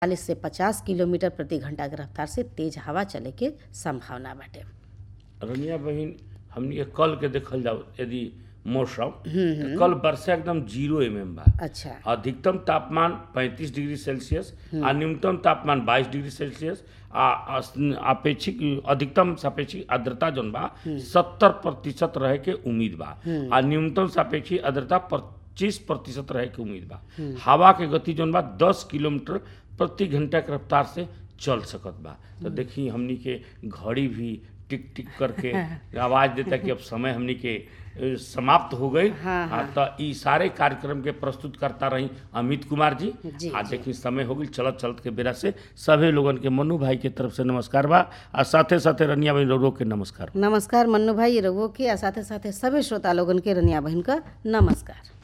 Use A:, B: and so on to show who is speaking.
A: चालीस से पचास किलोमीटर प्रति घंटा के रफ्तार से तेज हवा चले के संभावना बाटे
B: रनिया बहिन हमनी के कल के देखल जाओ यदि मौसम तो कल वर्षा एकदम जीरो एम एम बा
A: अच्छा
B: अधिकतम तापमान 35 डिग्री सेल्सियस आ न्यूनतम तापमान 22 डिग्री सेल्सियस आ अस- अपेक्षिक अधिकतम सापेक्षिक आर्द्रता जौन बा सत्तर प्रतिशत रहे के उम्मीद बा आ न्यूनतम सापेक्षिक आर्द्रता पच्चीस प्रतिशत रहे के उम्मीद बा हवा के गति जौन बा दस किलोमीटर प्रति घंटा के रफ्तार से चल सकत बा तो देखी हमनी के घड़ी भी टिक टिक करके आवाज देता कि अब समय हमनी के ए, समाप्त हो गई
A: हाँ,
B: आ, तो ई सारे कार्यक्रम के प्रस्तुत करता रही अमित कुमार जी
A: जी,
B: आ
A: जी।
B: देखी समय हो गई चलत चलत के बेरा से सभी लोगन के मनु भाई के तरफ से नमस्कार बा आ साथे साथे रनिया भाई रो के नमस्कार
A: नमस्कार मन्नू भाई रघुओं के आ साथे साथे सभी श्रोता लोगन के रनिया बहन का नमस्कार